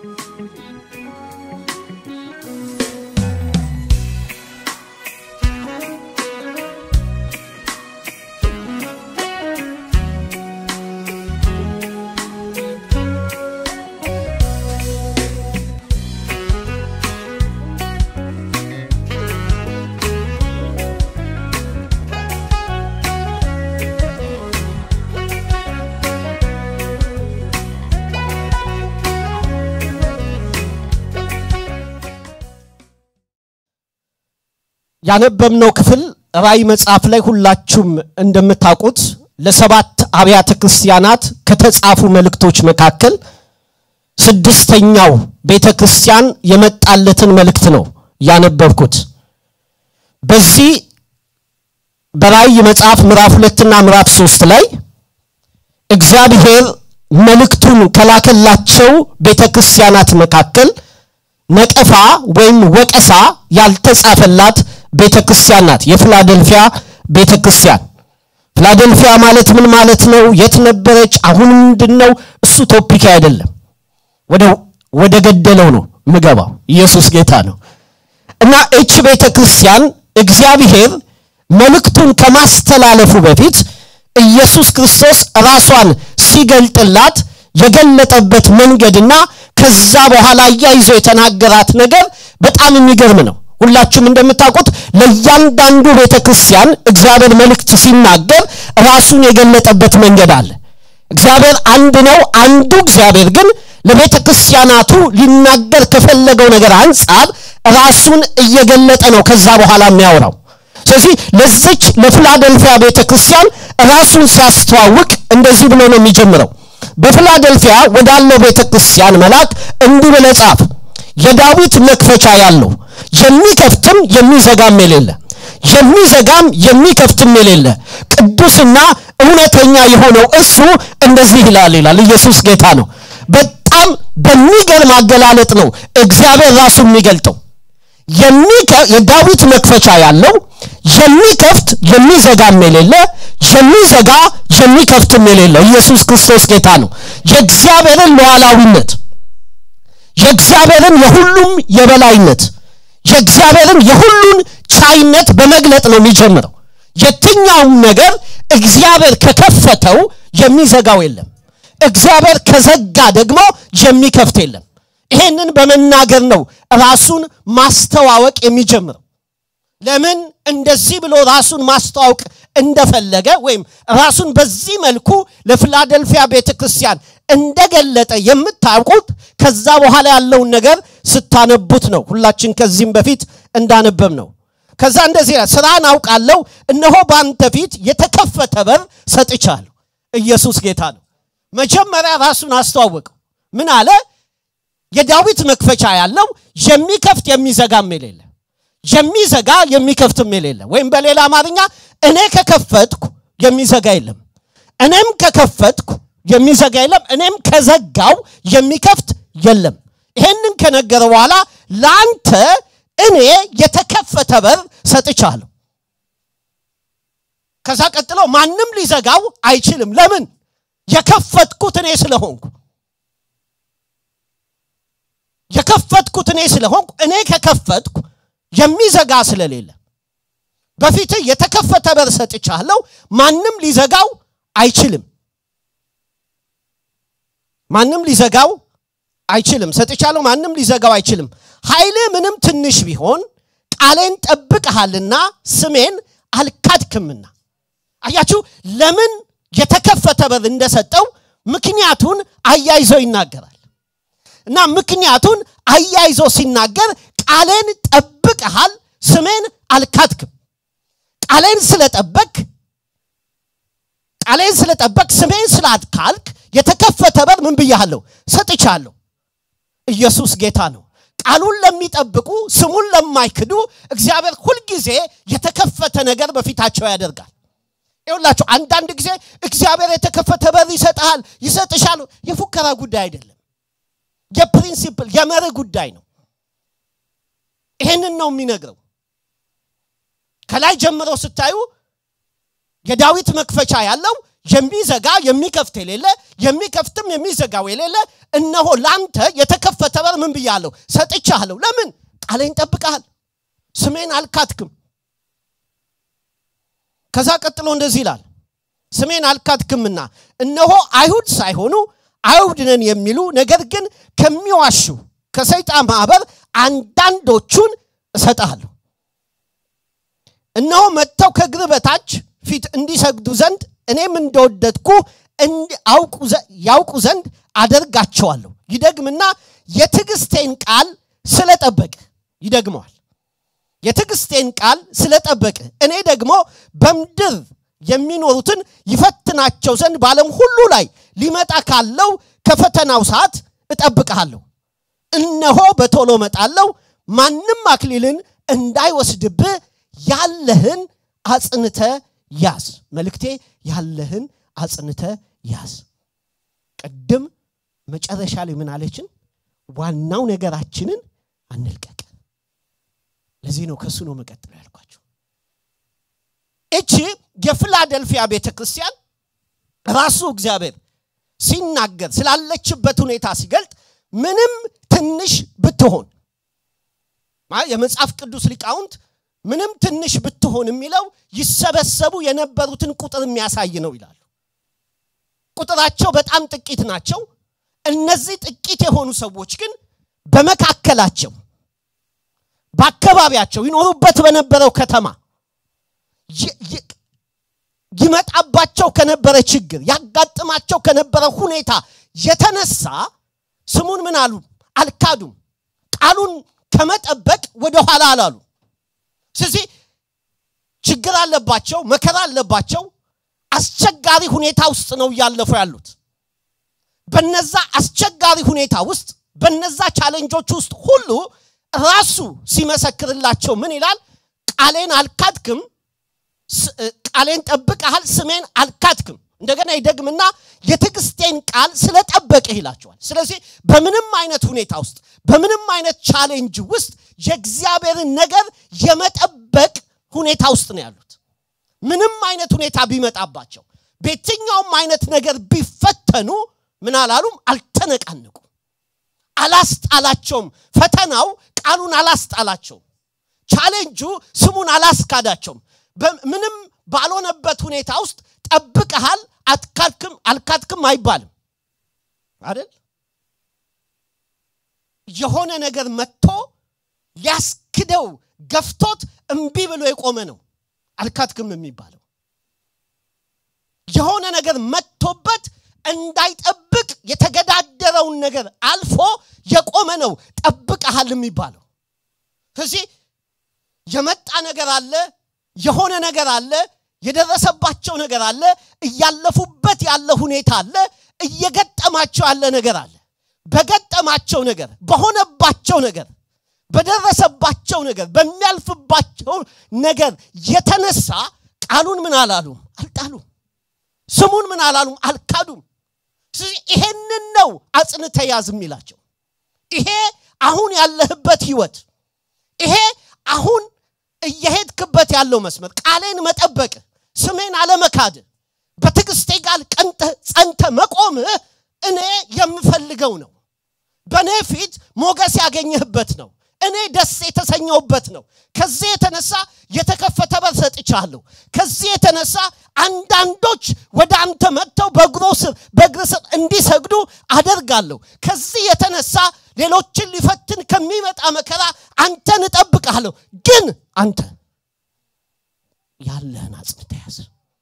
ያነበብነው ክፍል ራእይ መጽሐፍ ላይ ሁላችሁም እንደምታውቁት ለሰባት አብያተ ክርስቲያናት ከተጻፉ መልእክቶች መካከል ስድስተኛው ቤተ ክርስቲያን የመጣለትን መልእክት ነው ያነበብኩት። በዚህ በራእይ መጽሐፍ ምዕራፍ ሁለትና ምዕራፍ ሶስት ላይ እግዚአብሔር መልእክቱን ከላከላቸው ቤተ ክርስቲያናት መካከል ነቀፋ ወይም ወቀሳ ያልተጻፈላት ቤተ ክርስቲያን ናት። የፊላደልፊያ ቤተ ክርስቲያን። ፊላደልፊያ ማለት ምን ማለት ነው? የት ነበረች? አሁን ምንድን ነው? እሱ ቶፒክ አይደለም። ወደ ገደለው ነው ምገባው። ኢየሱስ ጌታ ነው እና እች ቤተ ክርስቲያን እግዚአብሔር መልእክቱን ከማስተላለፉ በፊት ኢየሱስ ክርስቶስ ራሷን ሲገልጥላት የገለጠበት መንገድና ከዛ በኋላ እያይዞ የተናገራት ነገር በጣም የሚገርም ነው። ሁላችሁም እንደምታውቁት ለእያንዳንዱ ቤተ ክርስቲያን እግዚአብሔር መልእክት ሲናገር ራሱን የገለጠበት መንገድ አለ። እግዚአብሔር አንድ ነው። አንዱ እግዚአብሔር ግን ለቤተ ክርስቲያናቱ ሊናገር ከፈለገው ነገር አንጻር ራሱን እየገለጠ ነው ከዛ በኋላ የሚያወራው። ስለዚህ ለዚች ለፊላደልፊያ ቤተ ክርስቲያን ራሱን ሲያስተዋውቅ እንደዚህ ብሎ ነው የሚጀምረው። በፊላደልፊያ ወዳለው ቤተ ክርስቲያን መልአክ እንዲህ ብለህ ጻፍ፣ የዳዊት መክፈቻ ያለው የሚከፍትም የሚዘጋም የሌለ የሚዘጋም የሚከፍትም የሌለ ቅዱስና እውነተኛ የሆነው እሱ እንደዚህ ይላል ይላል። ኢየሱስ ጌታ ነው። በጣም በሚገርም አገላለጥ ነው እግዚአብሔር ራሱ የሚገልጠው። የዳዊት መክፈቻ ያለው የሚከፍት የሚዘጋም የሌለ የሚዘጋ የሚከፍትም የሌለ ኢየሱስ ክርስቶስ ጌታ ነው። የእግዚአብሔርን ሉዓላዊነት የእግዚአብሔርን የሁሉም የበላይነት የእግዚአብሔርን የሁሉን ቻይነት በመግለጥ ነው የሚጀምረው። የትኛውም ነገር እግዚአብሔር ከከፈተው የሚዘጋው የለም። እግዚአብሔር ከዘጋ ደግሞ የሚከፍት የለም። ይሄንን በመናገር ነው ራሱን ማስተዋወቅ የሚጀምረው። ለምን እንደዚህ ብሎ ራሱን ማስተዋወቅ እንደፈለገ ወይም ራሱን በዚህ መልኩ ለፊላደልፊያ ቤተ ክርስቲያን እንደገለጠ የምታውቁት ከዛ በኋላ ያለውን ነገር ስታነቡት ነው። ሁላችን ከዚህም በፊት እንዳነበብ ነው። ከዛ እንደዚህ ይላል፣ ስራን አውቃለሁ፣ እነሆ በአንተ ፊት የተከፈተ በር ሰጥቻለሁ። ኢየሱስ ጌታ ነው። መጀመሪያ ራሱን አስተዋወቀው። ምን አለ? የዳዊት መክፈቻ ያለው የሚከፍት የሚዘጋም የሌለ የሚዘጋ የሚከፍትም የሌለ ወይም በሌላ አማርኛ እኔ ከከፈትኩ የሚዘጋ የለም፣ እኔም ከከፈትኩ የሚዘጋ የለም፣ እኔም ከዘጋው የሚከፍት የለም። ይሄንን ከነገረ በኋላ ለአንተ እኔ የተከፈተ በር ሰጥቻለሁ። ከዛ ቀጥሎ ማንም ሊዘጋው አይችልም። ለምን? የከፈትኩት እኔ ስለሆንኩ የከፈትኩት እኔ ስለሆንኩ እኔ ከከፈትኩ የሚዘጋ ስለሌለ በፊት የተከፈተ በር ሰጥቻለሁ። ማንም ሊዘጋው አይችልም። ማንም ሊዘጋው አይችልም። ሰጥቻለሁ፣ ማንም ሊዘጋው አይችልም። ኃይል ምንም ትንሽ ቢሆን ቃሌን ጠብቀሃልና ስሜን አልካድክምና። አያችሁ፣ ለምን የተከፈተ በር እንደሰጠው ምክንያቱን አያይዞ ይናገራል። እና ምክንያቱን አያይዞ ሲናገር ቃሌን ጠብቀሃል፣ ስሜን አልካድክም። ቃሌን ስለጠበቅ ቃሌን ስለጠበቅ ስሜን ስላትካልክ የተከፈተ በር ምን ብያለሁ? ሰጥቻለሁ። ኢየሱስ ጌታ ነው። ቃሉን ለሚጠብቁ ስሙን ለማይክዱ እግዚአብሔር ሁልጊዜ የተከፈተ ነገር በፊታቸው ያደርጋል። ይሁላችሁ አንዳንድ ጊዜ እግዚአብሔር የተከፈተ በር ይሰጥሃል፣ ይሰጥሻል። የፉከራ ጉዳይ አይደለም። የፕሪንሲፕል የመርህ ጉዳይ ነው። ይሄንን ነው የሚነግረው። ከላይ ጀምሮ ስታዩ የዳዊት መክፈቻ ያለው የሚዘጋ የሚከፍት የሌለ የሚከፍትም የሚዘጋው የሌለ እነሆ ላንተ የተከፈተ በር ምን ብያለሁ ሰጥቻለሁ ለምን ቃሌን ጠብቀሃል ስሜን አልካትክም ከዛ ቀጥሎ እንደዚህ ይላል ስሜን አልካትክምና እነሆ አይሁድ ሳይሆኑ አይሁድ ነን የሚሉ ነገር ግን ከሚዋሹ ከሰይጣን ማህበር አንዳንዶቹን እሰጥሃለሁ እነሆ መጥተው ከእግር በታች ፊት እንዲሰግዱ ዘንድ እኔም እንደወደድኩ ያውቁ ዘንድ አደርጋቸዋለሁ ይደግምና የትዕግስቴን ቃል ስለጠበቅ ይደግመዋል የትዕግስቴን ቃል ስለጠበቅ እኔ ደግሞ በምድር የሚኖሩትን ይፈትናቸው ዘንድ በዓለም ሁሉ ላይ ሊመጣ ካለው ከፈተናው ሰዓት እጠብቅሃለሁ እነሆ በቶሎ መጣለው ማንም አክሊልን እንዳይወስድብህ ያለህን አጽንተ ያዝ መልእክቴ ያለህን አጽንተ ያዝ ቅድም መጨረሻ ላይ ምን አለችን ዋናው ነገራችንን አንልቀቅ ለዚህ ነው ከሱ ነው መቀጥለው ያልኳቸው እቺ የፊላደልፊያ ቤተ ክርስቲያን ራሱ እግዚአብሔር ሲናገር ስላለችበት ሁኔታ ሲገልጥ ምንም ትንሽ ብትሆን የመጽሐፍ ቅዱስ ሊቃውንት ምንም ትንሽ ብትሆን የሚለው ይሰበሰቡ የነበሩትን ቁጥር የሚያሳይ ነው ይላሉ ቁጥራቸው በጣም ጥቂት ናቸው እነዚህ ጥቂት የሆኑ ሰዎች ግን በመካከላቸው በአካባቢያቸው ይኖሩበት በነበረው ከተማ ይመጣባቸው ከነበረ ችግር ያጋጥማቸው ከነበረ ሁኔታ የተነሳ ስሙን ምን አሉ አልካዱም ቃሉን ከመጠበቅ ወደ ኋላ አላሉ ስለዚህ ችግር አለባቸው መከራ አለባቸው አስቸጋሪ ሁኔታ ውስጥ ነው እያለፉ ያሉት በነዛ አስቸጋሪ ሁኔታ ውስጥ በነዛ ቻሌንጆች ውስጥ ሁሉ ራሱ ሲመሰክርላቸው ምን ይላል ቃሌን አልካድክም ቃሌን ጠብቀሃል ስሜን አልካድክም እንደገና ይደግምና የትዕግስቴን ቃል ስለጠበቅህ ይላቸዋል ስለዚህ በምንም አይነት ሁኔታ ውስጥ በምንም አይነት ቻሌንጅ ውስጥ የእግዚአብሔርን ነገር የመጠበቅ ሁኔታ ውስጥ ነው ያሉት ምንም አይነት ሁኔታ ቢመጣባቸው በየትኛውም አይነት ነገር ቢፈተኑ ምን አላሉም አልተነቃነቁም አላስጣላቸውም ፈተናው ቃሉን አላስጣላቸውም ቻሌንጁ ስሙን አላስካዳቸውም ምንም ባልሆነበት ሁኔታ ውስጥ ጠብቀሃል አትካድክም አልካድክም አይባልም አይደል የሆነ ነገር መጥቶ ሊያስክደው ገፍቶት እምቢ ብሎ የቆመ ነው አልካድክም የሚባለው የሆነ ነገር መጥቶበት እንዳይጠብቅ የተገዳደረውን ነገር አልፎ የቆመ ነው ጠብቀሃል የሚባለው ስለዚህ የመጣ ነገር አለ የሆነ ነገር አለ የደረሰባቸው ነገር አለ እያለፉበት ያለ ሁኔታ አለ እየገጠማቸው ያለ ነገር አለ በገጠማቸው ነገር በሆነባቸው ነገር በደረሰባቸው ነገር በሚያልፍባቸው ነገር የተነሳ ቃሉን ምን አላሉም አልጣሉም ስሙን ምን አላሉም አልካዱም ስለዚህ ይሄንን ነው አጽንተ ያዝ የሚላቸው ይሄ አሁን ያለህበት ህይወት ይሄ አሁን እየሄድክበት ያለው መስመር ቃሌን መጠበቅ ስሜን አለመካድ በትዕግስቴ ጋር ቀንተ ጸንተ መቆምህ እኔ የምፈልገው ነው በእኔ ፊት ሞገስ ያገኘህበት ነው እኔ ደስ የተሰኘውበት ነው ከዚህ የተነሳ የተከፈተ በር ሰጥቻለሁ ከዚህ የተነሳ አንዳንዶች ወደ አንተ መጥተው በእግሮ ስር በእግር ስር እንዲሰግዱ አደርጋለሁ ከዚህ የተነሳ ሌሎችን ሊፈትን ከሚመጣ መከራ አንተን እጠብቃለሁ ግን አንተ ያለህን አጽንተ ያዝ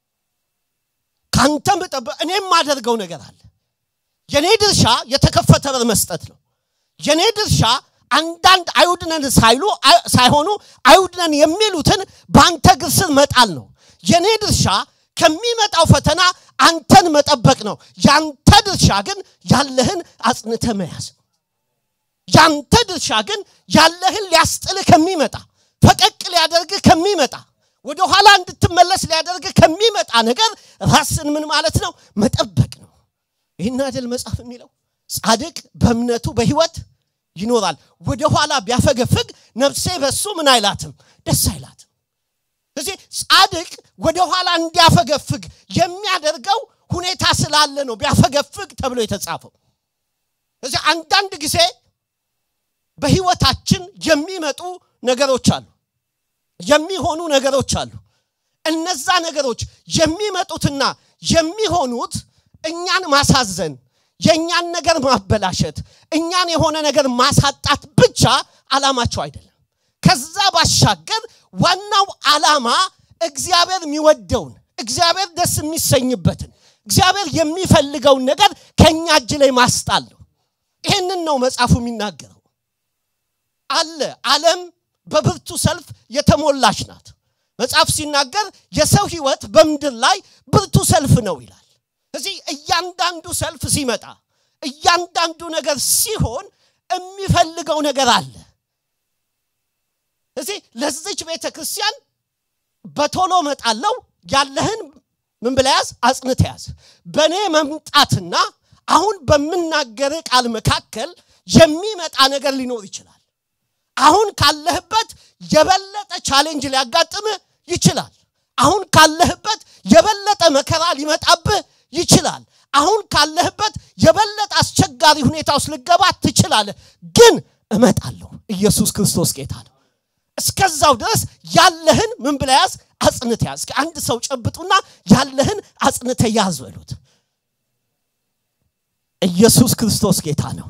ከአንተም እኔም ማደርገው ነገር አለ የኔ ድርሻ የተከፈተ በር መስጠት ነው የኔ ድርሻ አንዳንድ አይሁድነን ሳይሉ ሳይሆኑ አይሁድነን የሚሉትን በአንተ እግር ስር መጣል ነው የኔ ድርሻ ከሚመጣው ፈተና አንተን መጠበቅ ነው ያንተ ድርሻ ግን ያለህን አጽንተ መያዝ ነው ያንተ ድርሻ ግን ያለህን ሊያስጥልህ ከሚመጣ ፈቀቅ ሊያደርግህ ከሚመጣ ወደ ኋላ እንድትመለስ ሊያደርግህ ከሚመጣ ነገር ራስን ምን ማለት ነው መጠበቅ ነው ይህን አይደል መጽሐፍ የሚለው ጻድቅ በእምነቱ በህይወት ይኖራል ወደ ኋላ ቢያፈገፍግ ነፍሴ በሱ ምን አይላትም ደስ አይላትም እዚህ ጻድቅ ወደ ኋላ እንዲያፈገፍግ የሚያደርገው ሁኔታ ስላለ ነው ቢያፈገፍግ ተብሎ የተጻፈው እዚህ አንዳንድ ጊዜ በህይወታችን የሚመጡ ነገሮች አሉ የሚሆኑ ነገሮች አሉ እነዛ ነገሮች የሚመጡትና የሚሆኑት እኛን ማሳዘን የእኛን ነገር ማበላሸት እኛን የሆነ ነገር ማሳጣት ብቻ አላማቸው አይደለም ከዛ ባሻገር ዋናው አላማ እግዚአብሔር የሚወደውን እግዚአብሔር ደስ የሚሰኝበትን እግዚአብሔር የሚፈልገውን ነገር ከእኛ እጅ ላይ ማስጣል ነው ይህንን ነው መጽሐፉ የሚናገረው አለ ዓለም በብርቱ ሰልፍ የተሞላች ናት መጽሐፍ ሲናገር የሰው ህይወት በምድር ላይ ብርቱ ሰልፍ ነው ይላል እዚህ እያንዳንዱ ሰልፍ ሲመጣ እያንዳንዱ ነገር ሲሆን የሚፈልገው ነገር አለ እዚህ ለዚች ቤተ ክርስቲያን በቶሎ መጣለው ያለህን ምን ብለ ያዝ አጽንተ ያዝ በእኔ መምጣትና አሁን በምናገር ቃል መካከል የሚመጣ ነገር ሊኖር ይችላል አሁን ካለህበት የበለጠ ቻሌንጅ ሊያጋጥምህ ይችላል አሁን ካለህበት የበለጠ መከራ ሊመጣብህ ይችላል አሁን ካለህበት የበለጠ አስቸጋሪ ሁኔታ ውስጥ ልገባ ትችላለህ ግን እመጣለሁ ኢየሱስ ክርስቶስ ጌታ ነው እስከዛው ድረስ ያለህን ምን ብለ ያዝ አጽንተ ያዝ አንድ ሰው ጨብጡና ያለህን አጽንተ ያዝ በሉት ኢየሱስ ክርስቶስ ጌታ ነው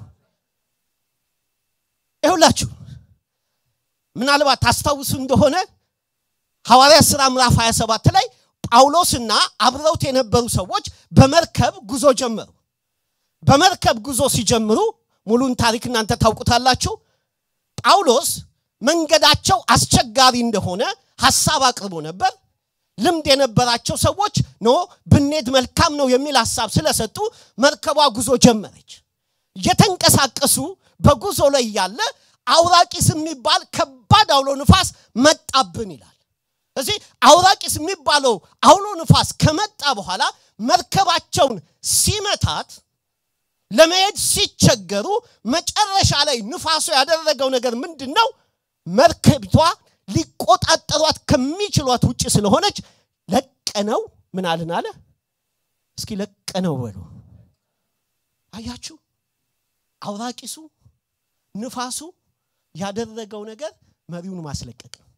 ይሁላችሁ ምናልባት ታስታውሱ እንደሆነ ሐዋርያ ሥራ ምዕራፍ 27 ላይ ጳውሎስና አብረውት የነበሩ ሰዎች በመርከብ ጉዞ ጀመሩ በመርከብ ጉዞ ሲጀምሩ ሙሉን ታሪክ እናንተ ታውቁታላችሁ ጳውሎስ መንገዳቸው አስቸጋሪ እንደሆነ ሐሳብ አቅርቦ ነበር ልምድ የነበራቸው ሰዎች ኖ ብኔድ መልካም ነው የሚል ሐሳብ ስለሰጡ መርከቧ ጉዞ ጀመረች እየተንቀሳቀሱ በጉዞ ላይ ያለ አውራቂስ የሚባል ከባድ አውሎ ንፋስ መጣብን ይላል እዚህ አውራቂስ የሚባለው አውሎ ንፋስ ከመጣ በኋላ መርከባቸውን ሲመታት ለመሄድ ሲቸገሩ መጨረሻ ላይ ንፋሱ ያደረገው ነገር ምንድን ነው መርከቢቷ ሊቆጣጠሯት ከሚችሏት ውጭ ስለሆነች ለቀነው ምን አልን አለ እስኪ ለቀነው በሉ አያችሁ አውራቂሱ ንፋሱ ያደረገው ነገር መሪውን ማስለቀቅ ነው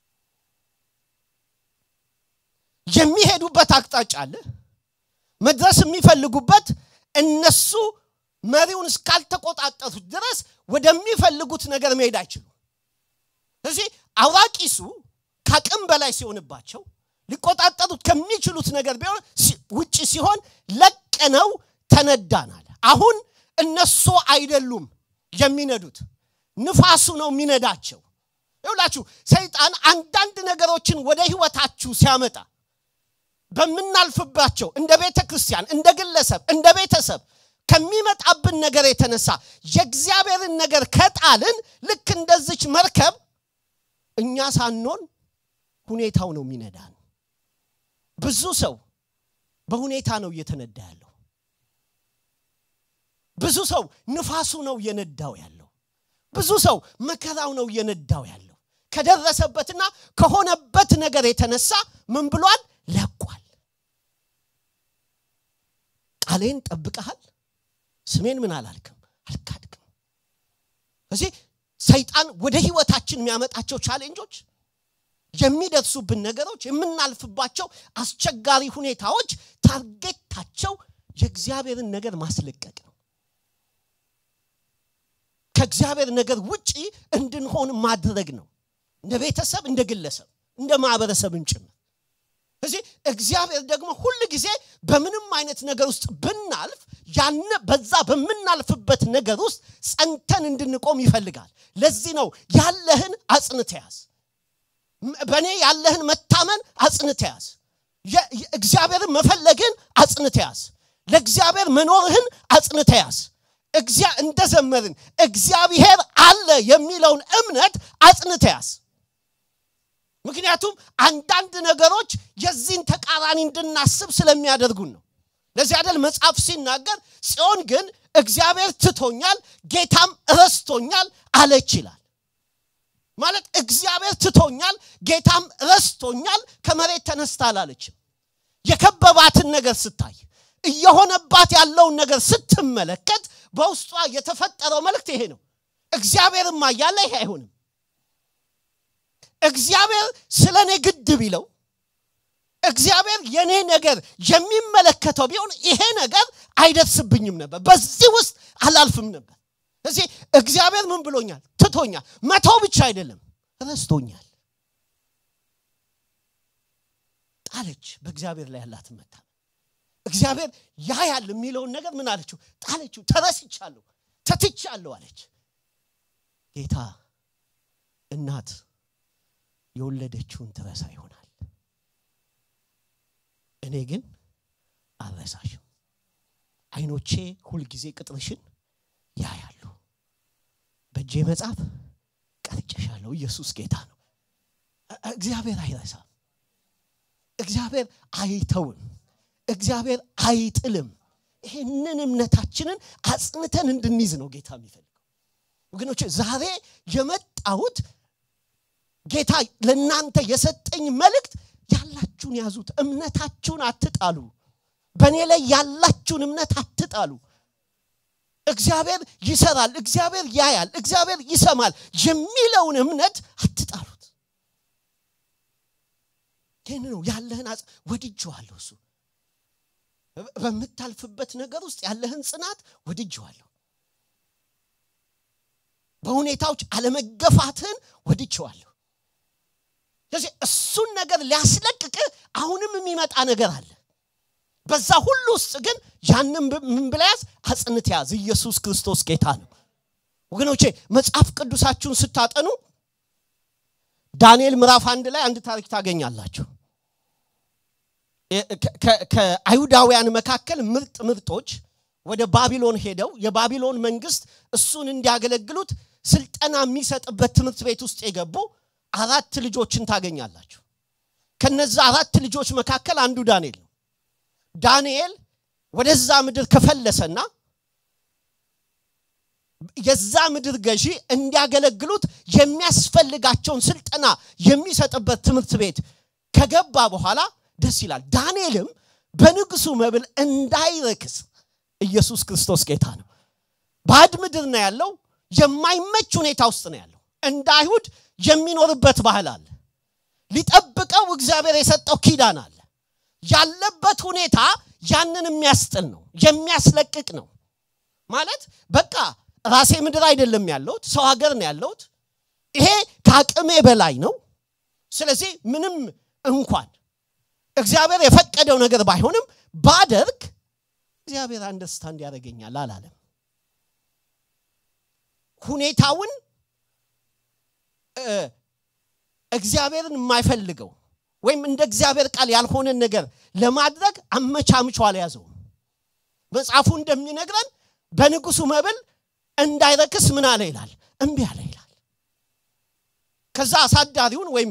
የሚሄዱበት አቅጣጫ አለ መድረስ የሚፈልጉበት እነሱ መሪውን እስካልተቆጣጠሩት ድረስ ወደሚፈልጉት ነገር መሄድ አይችሉም እዚህ አውራቂሱ ከአቅም በላይ ሲሆንባቸው ሊቆጣጠሩት ከሚችሉት ነገር ቢሆን ውጭ ሲሆን ለቀነው ተነዳናል አሁን እነሱ አይደሉም የሚነዱት ንፋሱ ነው የሚነዳቸው ይውላችሁ ሰይጣን አንዳንድ ነገሮችን ወደ ህይወታችሁ ሲያመጣ በምናልፍባቸው እንደ ቤተ ክርስቲያን እንደ ግለሰብ እንደ ቤተሰብ ከሚመጣብን ነገር የተነሳ የእግዚአብሔርን ነገር ከጣልን ልክ እንደዚች መርከብ እኛ ሳንሆን ሁኔታው ነው የሚነዳን ብዙ ሰው በሁኔታ ነው እየተነዳ ያለው ብዙ ሰው ንፋሱ ነው እየነዳው ያለው ብዙ ሰው መከራው ነው እየነዳው ያለው ከደረሰበትና ከሆነበት ነገር የተነሳ ምን ብሏል ለቋል ቃሌን ጠብቀሃል ስሜን ምን አላልክም አልካድክም እዚህ ሰይጣን ወደ ህይወታችን የሚያመጣቸው ቻሌንጆች የሚደርሱብን ነገሮች የምናልፍባቸው አስቸጋሪ ሁኔታዎች ታርጌታቸው የእግዚአብሔርን ነገር ማስለቀቅ ነው ከእግዚአብሔር ነገር ውጪ እንድንሆን ማድረግ ነው እንደ ቤተሰብ እንደ ግለሰብ እንደ ማህበረሰብን ጭምር እዚህ እግዚአብሔር ደግሞ ሁል ጊዜ በምንም አይነት ነገር ውስጥ ብናልፍ ያን በዛ በምናልፍበት ነገር ውስጥ ጸንተን እንድንቆም ይፈልጋል ለዚህ ነው ያለህን አጽንተ ያዝ በእኔ ያለህን መታመን አጽንተ ያዝ እግዚአብሔርን መፈለግን አጽንተ ያዝ ለእግዚአብሔር መኖርህን አጽንተ ያዝ እንደዘመርን እግዚአብሔር አለ የሚለውን እምነት አጽንተ ያዝ ምክንያቱም አንዳንድ ነገሮች የዚህን ተቃራኒ እንድናስብ ስለሚያደርጉን ነው ለዚህ አደል መጽሐፍ ሲናገር ጽዮን ግን እግዚአብሔር ትቶኛል ጌታም ረስቶኛል አለች ይላል ማለት እግዚአብሔር ትቶኛል ጌታም ረስቶኛል ከመሬት ተነስታ አላለችም የከበባትን ነገር ስታይ እየሆነባት ያለውን ነገር ስትመለከት በውስጧ የተፈጠረው መልእክት ይሄ ነው እግዚአብሔርማ እያለ ይሄ አይሆንም እግዚአብሔር ስለ እኔ ግድ ቢለው እግዚአብሔር የኔ ነገር የሚመለከተው ቢሆን ይሄ ነገር አይደርስብኝም ነበር በዚህ ውስጥ አላልፍም ነበር እዚህ እግዚአብሔር ምን ብሎኛል ትቶኛል መተው ብቻ አይደለም ረስቶኛል ጣለች በእግዚአብሔር ላይ ያላት መታ እግዚአብሔር ያ ያል የሚለውን ነገር ምን አለችው ጣለችው ተረስቻለሁ ተትቻለሁ አለች ጌታ እናት የወለደችውን ትረሳ ይሆናል እኔ ግን አልረሳሽም አይኖቼ ሁልጊዜ ቅጥርሽን ያያሉ በእጄ መጽሐፍ ቀርጨሻለሁ ኢየሱስ ጌታ ነው እግዚአብሔር አይረሳም እግዚአብሔር አይተውም እግዚአብሔር አይጥልም ይህንን እምነታችንን አጽንተን እንድንይዝ ነው ጌታ የሚፈልገው ወገኖች ዛሬ የመጣሁት ጌታ ለእናንተ የሰጠኝ መልእክት ያላችሁን ያዙት እምነታችሁን አትጣሉ በእኔ ላይ ያላችሁን እምነት አትጣሉ እግዚአብሔር ይሰራል እግዚአብሔር ያያል እግዚአብሔር ይሰማል የሚለውን እምነት አትጣሉት ይህን ነው ያለህን ወድጀዋለሁ እሱ በምታልፍበት ነገር ውስጥ ያለህን ጽናት ወድጀዋለሁ በሁኔታዎች አለመገፋትህን ወድጀዋለሁ ስለዚህ እሱን ነገር ሊያስለቅቅህ አሁንም የሚመጣ ነገር አለ በዛ ሁሉ ውስጥ ግን ያንን ምን ብለያዝ አጽንት ያዝ ኢየሱስ ክርስቶስ ጌታ ነው ወገኖቼ መጽሐፍ ቅዱሳችሁን ስታጠኑ ዳንኤል ምዕራፍ አንድ ላይ አንድ ታሪክ ታገኛላችሁ ከአይሁዳውያን መካከል ምርጥ ምርጦች ወደ ባቢሎን ሄደው የባቢሎን መንግስት እሱን እንዲያገለግሉት ስልጠና የሚሰጥበት ትምህርት ቤት ውስጥ የገቡ አራት ልጆችን ታገኛላችሁ ከነዛ አራት ልጆች መካከል አንዱ ዳንኤል ነው ዳንኤል ወደዛ ምድር ከፈለሰና የዛ ምድር ገዢ እንዲያገለግሉት የሚያስፈልጋቸውን ስልጠና የሚሰጥበት ትምህርት ቤት ከገባ በኋላ ደስ ይላል ዳንኤልም በንጉሱ መብል እንዳይረክስ ኢየሱስ ክርስቶስ ጌታ ነው ባዕድ ምድር ነው ያለው የማይመች ሁኔታ ውስጥ ነው ያለው እንደ አይሁድ የሚኖርበት ባህል አለ ሊጠብቀው እግዚአብሔር የሰጠው ኪዳን አለ ያለበት ሁኔታ ያንን የሚያስጥል ነው የሚያስለቅቅ ነው ማለት በቃ ራሴ ምድር አይደለም ያለሁት ሰው ሀገር ነው ያለሁት ይሄ ከአቅሜ በላይ ነው ስለዚህ ምንም እንኳን እግዚአብሔር የፈቀደው ነገር ባይሆንም ባደርግ እግዚአብሔር አንደርስታንድ ያደረገኛል አላለም ሁኔታውን እግዚአብሔርን የማይፈልገው ወይም እንደ እግዚአብሔር ቃል ያልሆነን ነገር ለማድረግ አመቻምቾ አልያዘውም መጽሐፉ እንደሚነግረን በንጉሱ መብል እንዳይረክስ ምን አለ ይላል እምቢ አለ ይላል ከዛ አሳዳሪውን ወይም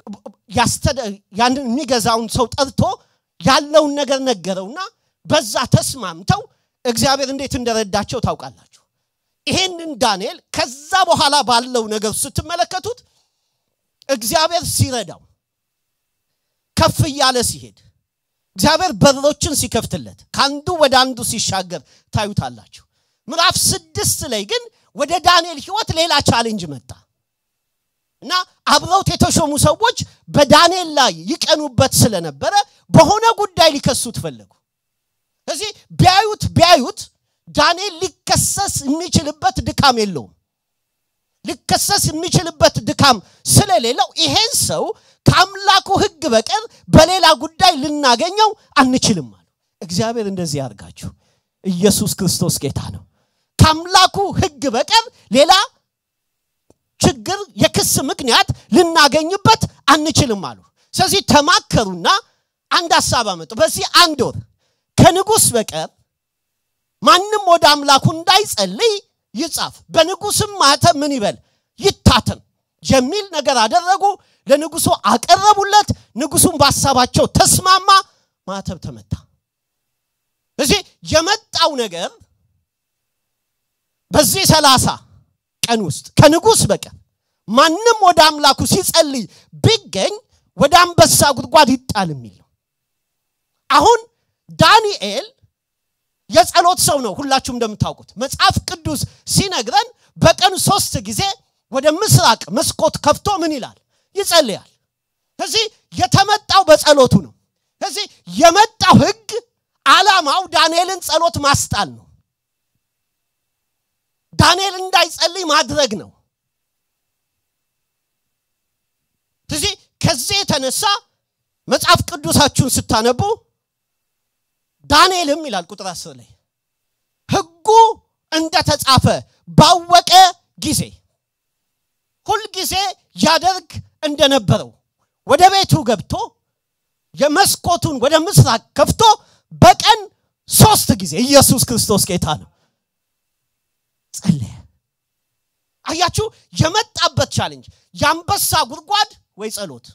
ያንን የሚገዛውን ሰው ጠርቶ ያለውን ነገር ነገረውና በዛ ተስማምተው እግዚአብሔር እንዴት እንደረዳቸው ታውቃላችሁ ይሄንን ዳንኤል ከዛ በኋላ ባለው ነገር ስትመለከቱት እግዚአብሔር ሲረዳው ከፍ እያለ ሲሄድ እግዚአብሔር በሮችን ሲከፍትለት ከአንዱ ወደ አንዱ ሲሻገር ታዩታላችሁ ምዕራፍ ስድስት ላይ ግን ወደ ዳንኤል ህይወት ሌላ ቻሌንጅ መጣ እና አብረውት የተሾሙ ሰዎች በዳንኤል ላይ ይቀኑበት ስለነበረ በሆነ ጉዳይ ሊከሱት ፈለጉ እዚህ ቢያዩት ቢያዩት ዳንኤል ሊከሰስ የሚችልበት ድካም የለውም ሊከሰስ የሚችልበት ድካም ስለሌለው ይሄን ሰው ከአምላኩ ህግ በቀር በሌላ ጉዳይ ልናገኘው አንችልም አሉ እግዚአብሔር እንደዚህ ያርጋችሁ ኢየሱስ ክርስቶስ ጌታ ነው ከአምላኩ ህግ በቀር ሌላ ችግር የክስ ምክንያት ልናገኝበት አንችልም አሉ ስለዚህ ተማከሩና አንድ ሀሳብ አመጡ በዚህ አንድ ወር ከንጉስ በቀር ማንም ወደ አምላኩ እንዳይጸልይ ይጻፍ በንጉስም ማተም ምን ይበል ይታተም የሚል ነገር አደረጉ ለንጉሱ አቀረቡለት ንጉሱም በሀሳባቸው ተስማማ ማተብ ተመታ እዚህ የመጣው ነገር በዚህ ሰላሳ ቀን ውስጥ ከንጉስ በቀር ማንም ወደ አምላኩ ሲጸልይ ቢገኝ ወደ አንበሳ ጉድጓድ ይጣል የሚል ነው አሁን ዳንኤል የጸሎት ሰው ነው ሁላችሁም እንደምታውቁት መጽሐፍ ቅዱስ ሲነግረን በቀን ሶስት ጊዜ ወደ ምስራቅ መስኮት ከፍቶ ምን ይላል ይጸልያል ከዚህ የተመጣው በጸሎቱ ነው ከዚህ የመጣው ህግ ዓላማው ዳንኤልን ጸሎት ማስጣል ነው ዳንኤል እንዳይጸልይ ማድረግ ነው ስለዚህ ከዚህ የተነሳ መጽሐፍ ቅዱሳችሁን ስታነቡ ዳንኤልም ይላል ቁጥር አስር ላይ ህጉ እንደተጻፈ ባወቀ ጊዜ ሁልጊዜ ያደርግ እንደነበረው ወደ ቤቱ ገብቶ የመስኮቱን ወደ ምስራቅ ከፍቶ በቀን ሶስት ጊዜ ኢየሱስ ክርስቶስ ጌታ ነው ጸለየ አያችሁ የመጣበት ቻሌንጅ የአንበሳ ጉድጓድ ወይ ጸሎት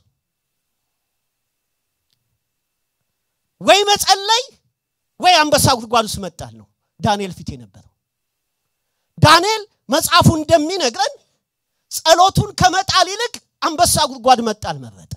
ወይ መጸለይ ወይ አንበሳ ጉድጓድ ውስጥ መጣል ነው ዳንኤል ፊት የነበረው ዳንኤል መጽሐፉ እንደሚነግረን ጸሎቱን ከመጣል ይልቅ አንበሳ ጉድጓድ መጣል መረጠ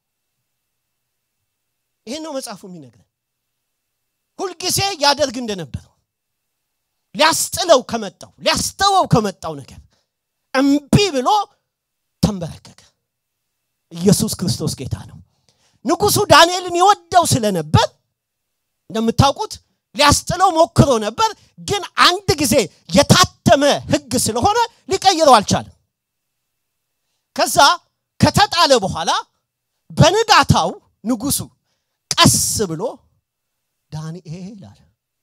ይህን ነው መጽሐፉ የሚነግረን ሁልጊዜ ያደርግ እንደነበረው ሊያስጥለው ከመጣው ሊያስተወው ከመጣው ነገር እምቢ ብሎ ተንበረከከ ኢየሱስ ክርስቶስ ጌታ ነው ንጉሱ ዳንኤልን ይወደው ስለነበር እንደምታውቁት ሊያስጥለው ሞክሮ ነበር ግን አንድ ጊዜ የታተመ ህግ ስለሆነ ሊቀይረው አልቻለም ከዛ ከተጣለ በኋላ በንጋታው ንጉሱ ቀስ ብሎ ዳንኤል አለ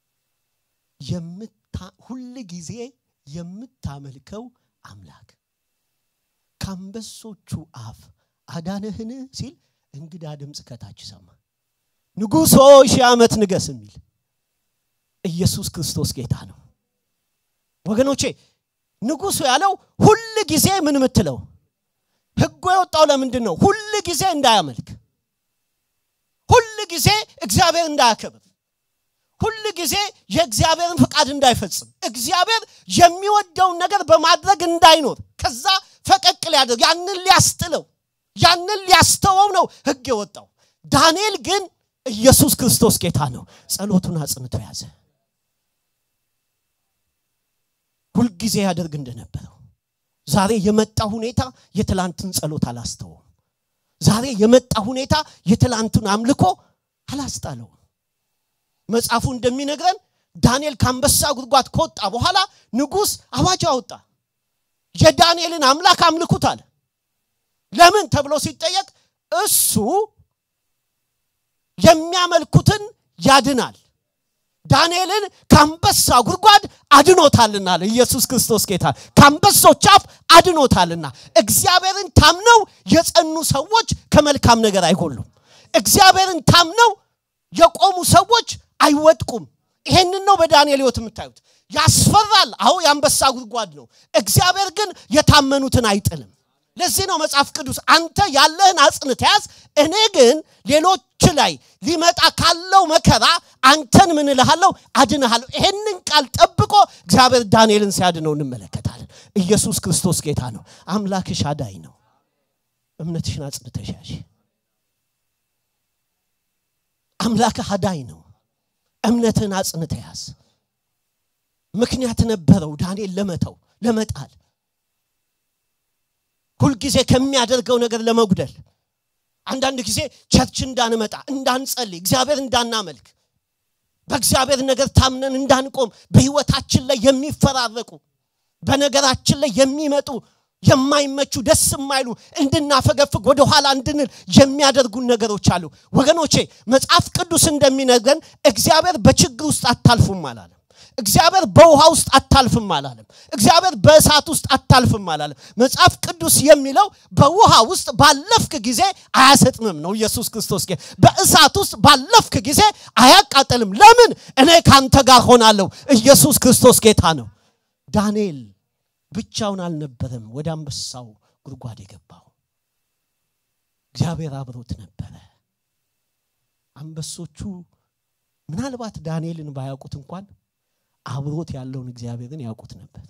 ሁል ጊዜ የምታመልከው አምላክ ከአንበሶቹ አፍ አዳነህን ሲል እንግዳ ድምፅ ከታች ሰማ ንጉሶ ሺህ ዓመት ንገስ የሚል ኢየሱስ ክርስቶስ ጌታ ነው ወገኖቼ ንጉሱ ያለው ሁል ጊዜ ምን ምትለው ህጉ የወጣው ለምንድን ነው ሁል ጊዜ እንዳያመልክ ሁል ጊዜ እግዚአብሔር እንዳያከብር ሁል ጊዜ የእግዚአብሔርን ፍቃድ እንዳይፈጽም እግዚአብሔር የሚወደውን ነገር በማድረግ እንዳይኖር ከዛ ፈቀቅ ሊያደርግ ያንን ሊያስጥለው ያንን ሊያስተወው ነው ህግ የወጣው ዳንኤል ግን ኢየሱስ ክርስቶስ ጌታ ነው ጸሎቱን አጽንቶ ያዘ ሁልጊዜ ያደርግ እንደነበረው ዛሬ የመጣ ሁኔታ የትላንትን ጸሎት አላስተውም ዛሬ የመጣ ሁኔታ የትላንቱን አምልኮ አላስጣለውም መጽሐፉ እንደሚነግረን ዳንኤል ከአንበሳ ጉድጓድ ከወጣ በኋላ ንጉሥ አዋጅ አወጣ የዳንኤልን አምላክ አምልኩት አለ ለምን ተብሎ ሲጠየቅ እሱ የሚያመልኩትን ያድናል ዳንኤልን ከአንበሳ ጉድጓድ አድኖታልና አለ ኢየሱስ ክርስቶስ ጌታ ከአንበሶች አፍ አድኖታልና እግዚአብሔርን ታምነው የጸኑ ሰዎች ከመልካም ነገር አይጎሉም እግዚአብሔርን ታምነው የቆሙ ሰዎች አይወድቁም ይሄንን ነው በዳንኤል ህይወት የምታዩት ያስፈራል አሁ የአንበሳ ጉድጓድ ነው እግዚአብሔር ግን የታመኑትን አይጥልም ለዚህ ነው መጽሐፍ ቅዱስ አንተ ያለህን አጽንት ያዝ እኔ ግን ሌሎች ላይ ሊመጣ ካለው መከራ አንተን ምን እልሃለሁ አድንሃለሁ ይሄንን ቃል ጠብቆ እግዚአብሔር ዳንኤልን ሲያድነው እንመለከታለን ኢየሱስ ክርስቶስ ጌታ ነው አምላክሽ አዳይ ነው እምነትሽን አጽንተሽ ያዥ አምላክህ አዳይ ነው እምነትህን አጽንተ ያዝ ምክንያት ነበረው ዳንኤል ለመተው ለመጣል ሁልጊዜ ከሚያደርገው ነገር ለመጉደል አንዳንድ ጊዜ ቸርች እንዳንመጣ እንዳንጸልይ እግዚአብሔር እንዳናመልክ በእግዚአብሔር ነገር ታምነን እንዳንቆም በህይወታችን ላይ የሚፈራረቁ በነገራችን ላይ የሚመጡ የማይመቹ ደስ የማይሉ እንድናፈገፍግ ወደኋላ እንድንል የሚያደርጉን ነገሮች አሉ ወገኖቼ መጽሐፍ ቅዱስ እንደሚነግረን እግዚአብሔር በችግር ውስጥ አታልፉም አላለም እግዚአብሔር በውሃ ውስጥ አታልፍም አላለም እግዚአብሔር በእሳት ውስጥ አታልፍም አላለም መጽሐፍ ቅዱስ የሚለው በውሃ ውስጥ ባለፍክ ጊዜ አያሰጥምም ነው ኢየሱስ ክርስቶስ በእሳት ውስጥ ባለፍክ ጊዜ አያቃጠልም ለምን እኔ ካንተ ጋር ሆናለሁ ኢየሱስ ክርስቶስ ጌታ ነው ዳንኤል ብቻውን አልነበረም ወደ አንበሳው ጉድጓድ የገባው እግዚአብሔር አብሮት ነበረ አንበሶቹ ምናልባት ዳንኤልን ባያውቁት እንኳን አብሮት ያለውን እግዚአብሔርን ያውቁት ነበር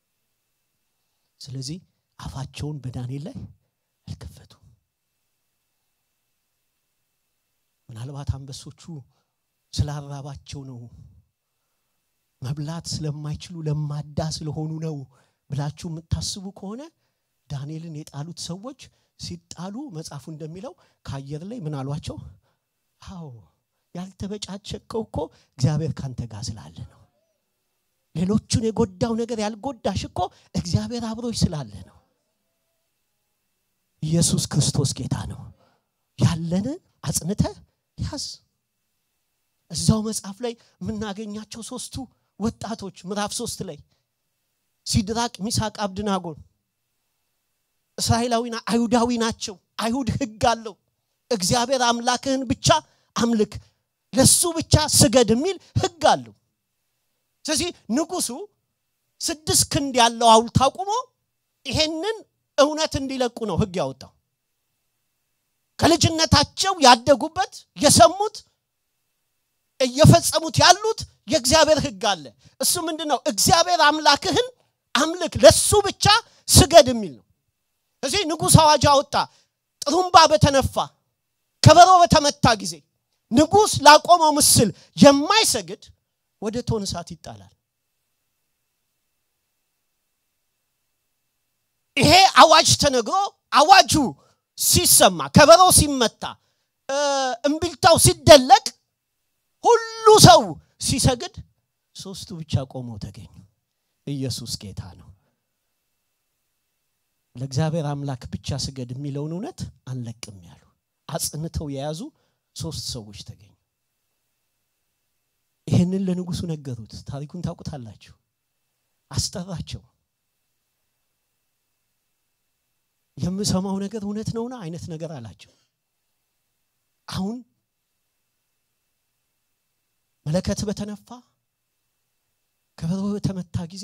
ስለዚህ አፋቸውን በዳንኤል ላይ አልከፈቱም ምናልባት አንበሶቹ ስላራባቸው ነው መብላት ስለማይችሉ ለማዳ ስለሆኑ ነው ብላችሁ የምታስቡ ከሆነ ዳንኤልን የጣሉት ሰዎች ሲጣሉ መጽሐፉ እንደሚለው ከአየር ላይ ምን አሏቸው? አዎ ያልተበጫቸከው እኮ እግዚአብሔር ካንተ ጋር ስላለ ነው። ሌሎቹን የጎዳው ነገር ያልጎዳሽ እኮ እግዚአብሔር አብሮች ስላለ ነው። ኢየሱስ ክርስቶስ ጌታ ነው። ያለን አጽንተ ያዝ። እዛው መጽሐፍ ላይ የምናገኛቸው ሶስቱ ወጣቶች ምዕራፍ ሶስት ላይ ሲድራቅ፣ ሚሳቅ፣ አብድናጎን እስራኤላዊና አይሁዳዊ ናቸው። አይሁድ ህግ አለው። እግዚአብሔር አምላክህን ብቻ አምልክ፣ ለሱ ብቻ ስገድ የሚል ህግ አለው። ስለዚህ ንጉሱ ስድስት ክንድ ያለው ሐውልት አቁሞ ይሄንን እውነት እንዲለቁ ነው ህግ ያወጣው። ከልጅነታቸው ያደጉበት የሰሙት እየፈጸሙት ያሉት የእግዚአብሔር ህግ አለ። እሱ ምንድን ነው? እግዚአብሔር አምላክህን አምልክ፣ ለሱ ብቻ ስገድ የሚል ነው። እዚህ ንጉሥ አዋጅ አወጣ። ጥሩምባ በተነፋ ከበሮ በተመታ ጊዜ ንጉሥ ላቆመው ምስል የማይሰግድ ወደ እቶነ እሳት ይጣላል። ይሄ አዋጅ ተነግሮ አዋጁ ሲሰማ ከበሮ ሲመታ እምቢልታው ሲደለቅ ሁሉ ሰው ሲሰግድ ሶስቱ ብቻ ቆመው ተገኙ። ኢየሱስ ጌታ ነው። ለእግዚአብሔር አምላክ ብቻ ስገድ የሚለውን እውነት አንለቅም ያሉ አጽንተው የያዙ ሶስት ሰዎች ተገኙ። ይህንን ለንጉሱ ነገሩት። ታሪኩን ታውቁታላችሁ። አስጠራቸው። የምሰማው ነገር እውነት ነውና አይነት ነገር አላቸው። አሁን መለከት በተነፋ ከበሮ በተመታ ጊዜ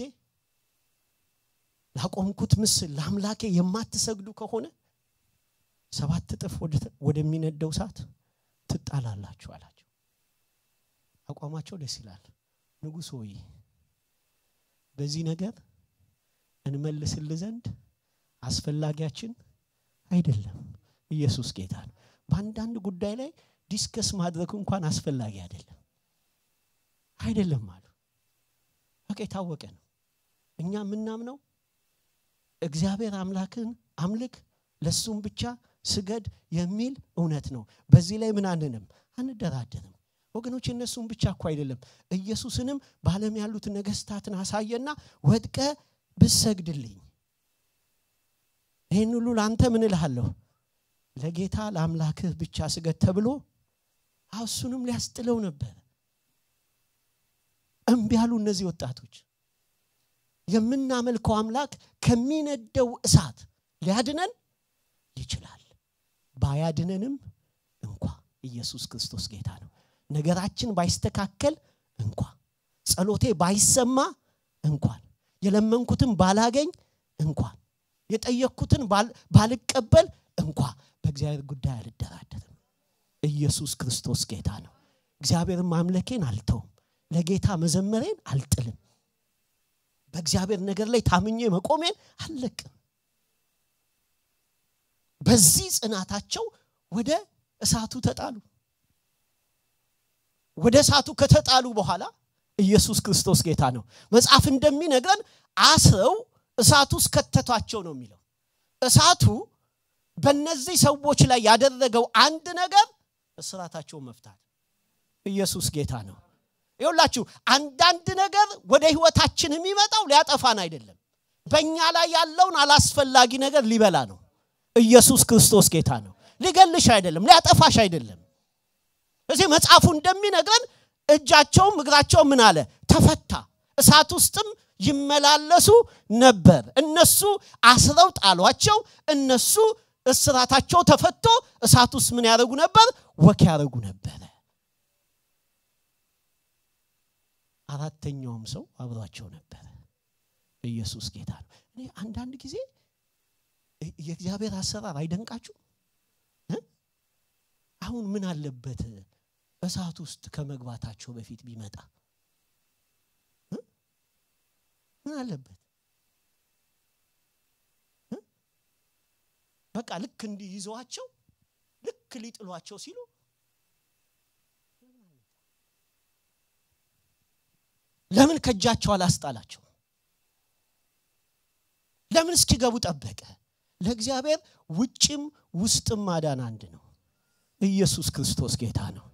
ላቆምኩት ምስል ለአምላኬ የማትሰግዱ ከሆነ ሰባት እጥፍ ወደሚነደው እሳት ትጣላላችሁ አላቸው። አቋማቸው ደስ ይላል። ንጉሥ ሆይ በዚህ ነገር እንመልስል ዘንድ አስፈላጊያችን አይደለም። ኢየሱስ ጌታ ነው። በአንዳንድ ጉዳይ ላይ ዲስከስ ማድረግ እንኳን አስፈላጊ አይደለም አይደለም አሉ። በቃ የታወቀ ነው። እኛ የምናምነው እግዚአብሔር አምላክን አምልክ፣ ለሱም ብቻ ስገድ የሚል እውነት ነው። በዚህ ላይ ምን አንንም አንደራደርም። ወገኖች እነሱም ብቻ እኮ አይደለም ኢየሱስንም በዓለም ያሉት ነገስታትን አሳየና ወድቀ ብሰግድልኝ ይህን ሁሉ ለአንተ ምን እልሃለሁ ለጌታ ለአምላክህ ብቻ ስገድ ተብሎ እሱንም ሊያስጥለው ነበር። እምቢ ያሉ እነዚህ ወጣቶች። የምናመልከው አምላክ ከሚነደው እሳት ሊያድነን ይችላል። ባያድነንም እንኳ ኢየሱስ ክርስቶስ ጌታ ነው። ነገራችን ባይስተካከል እንኳ ጸሎቴ ባይሰማ እንኳን የለመንኩትን ባላገኝ እንኳን የጠየቅኩትን ባልቀበል እንኳ በእግዚአብሔር ጉዳይ አልደራደርም። ኢየሱስ ክርስቶስ ጌታ ነው። እግዚአብሔርን ማምለኬን አልተውም። ለጌታ መዘመሬን አልጥልም። በእግዚአብሔር ነገር ላይ ታምኜ መቆሜን አልለቅም። በዚህ ጽናታቸው ወደ እሳቱ ተጣሉ። ወደ እሳቱ ከተጣሉ በኋላ ኢየሱስ ክርስቶስ ጌታ ነው። መጽሐፍ እንደሚነግረን አስረው እሳቱ ውስጥ ከተቷቸው ነው የሚለው። እሳቱ በእነዚህ ሰዎች ላይ ያደረገው አንድ ነገር እስራታቸውን መፍታት። ኢየሱስ ጌታ ነው። ይኸውላችሁ አንዳንድ ነገር ወደ ህይወታችን የሚመጣው ሊያጠፋን አይደለም። በእኛ ላይ ያለውን አላስፈላጊ ነገር ሊበላ ነው። ኢየሱስ ክርስቶስ ጌታ ነው። ሊገልሽ አይደለም፣ ሊያጠፋሽ አይደለም። እዚህ መጽሐፉ እንደሚነግረን እጃቸውም እግራቸውም ምን አለ ተፈታ። እሳት ውስጥም ይመላለሱ ነበር። እነሱ አስረው ጣሏቸው። እነሱ እስራታቸው ተፈቶ እሳት ውስጥ ምን ያደርጉ ነበር? ወክ ያደርጉ ነበረ። አራተኛውም ሰው አብሯቸው ነበረ። ኢየሱስ ጌታ ነው። እኔ አንዳንድ ጊዜ የእግዚአብሔር አሰራር አይደንቃችሁ? አሁን ምን አለበት እሳት ውስጥ ከመግባታቸው በፊት ቢመጣ ምን አለበት? በቃ ልክ እንዲህ ይዘዋቸው ልክ ሊጥሏቸው ሲሉ ለምን ከእጃቸው አላስጣላቸው? ለምን እስኪገቡ ጠበቀ? ለእግዚአብሔር ውጭም ውስጥም ማዳን አንድ ነው። ኢየሱስ ክርስቶስ ጌታ ነው።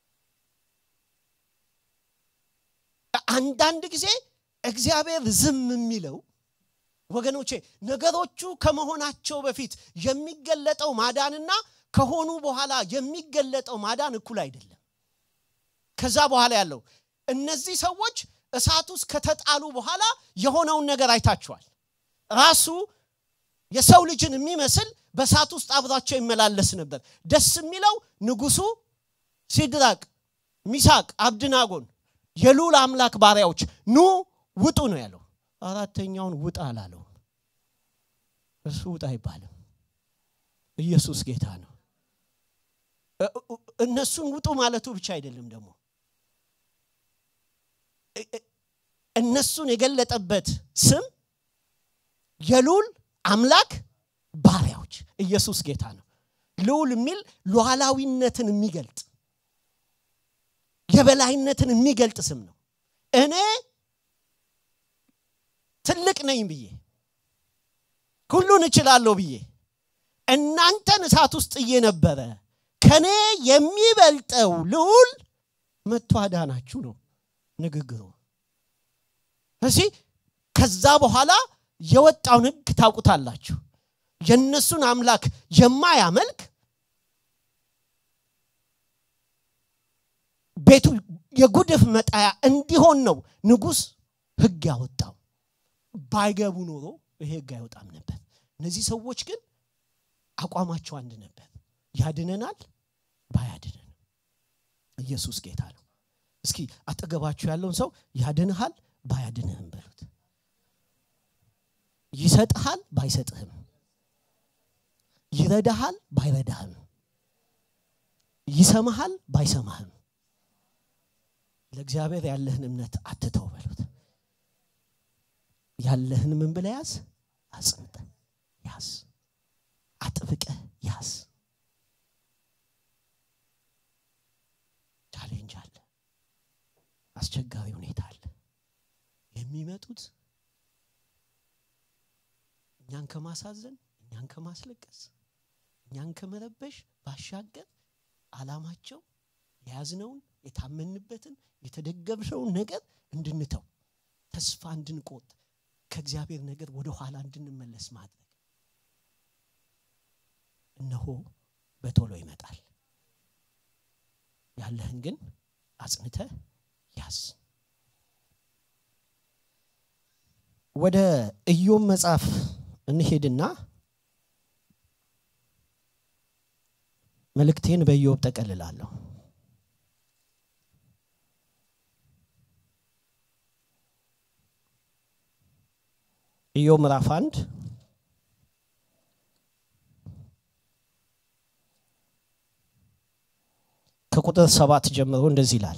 አንዳንድ ጊዜ እግዚአብሔር ዝም የሚለው ወገኖቼ ነገሮቹ ከመሆናቸው በፊት የሚገለጠው ማዳንና ከሆኑ በኋላ የሚገለጠው ማዳን እኩል አይደለም። ከዛ በኋላ ያለው እነዚህ ሰዎች እሳት ውስጥ ከተጣሉ በኋላ የሆነውን ነገር አይታችኋል። ራሱ የሰው ልጅን የሚመስል በእሳት ውስጥ አብሯቸው ይመላለስ ነበር። ደስ የሚለው ንጉሱ ሲድራቅ፣ ሚሳቅ፣ አብድናጎን የሉል አምላክ ባሪያዎች ኑ ውጡ ነው ያለው። አራተኛውን ውጣ አላለውም። እሱ ውጣ አይባልም። ኢየሱስ ጌታ ነው። እነሱን ውጡ ማለቱ ብቻ አይደለም ደግሞ እነሱን የገለጠበት ስም የሉል አምላክ ባሪያዎች ኢየሱስ ጌታ ነው። ልዑል የሚል ሉዓላዊነትን የሚገልጥ የበላይነትን የሚገልጥ ስም ነው። እኔ ትልቅ ነኝ ብዬ ሁሉን እችላለሁ ብዬ እናንተን እሳት ውስጥ እየነበረ ከኔ የሚበልጠው ልዑል መጥቶ አዳናችሁ ነው ንግግሩ። እዚህ ከዛ በኋላ የወጣውን ህግ ታውቁታላችሁ። የእነሱን አምላክ የማያመልክ ቤቱ የጉድፍ መጣያ እንዲሆን ነው ንጉሥ ህግ ያወጣው። ባይገቡ ኖሮ ይሄ ህግ አይወጣም ነበር። እነዚህ ሰዎች ግን አቋማቸው አንድ ነበር። ያድነናል ባያድነን ኢየሱስ ጌታ ነው። እስኪ አጠገባችሁ ያለውን ሰው ያድንሃል ባያድንህም በሉት። ይሰጥሃል ባይሰጥህም፣ ይረዳሃል ባይረዳህም፣ ይሰማሃል ባይሰማህም ለእግዚአብሔር ያለህን እምነት አትተው በሉት። ያለህን ምን ብለህ ያዝ? አጽንተ ያዝ፣ አጥብቀ ያዝ። ቻሌንጅ አለ፣ አስቸጋሪ ሁኔታ አለ። የሚመጡት እኛን ከማሳዘን እኛን ከማስለቀስ እኛን ከመረበሽ ባሻገር አላማቸው የያዝነውን የታመንበትን የተደገፍነውን ነገር እንድንተው ተስፋ እንድንቆጥ ከእግዚአብሔር ነገር ወደ ኋላ እንድንመለስ ማድረግ እነሆ በቶሎ ይመጣል ያለህን ግን አጽንተ ያዝ ወደ ኢዮብ መጽሐፍ እንሄድና መልእክቴን በኢዮብ ጠቀልላለሁ ኢዮብ ምዕራፍ አንድ ከቁጥር ሰባት ጀምሮ እንደዚህ ይላል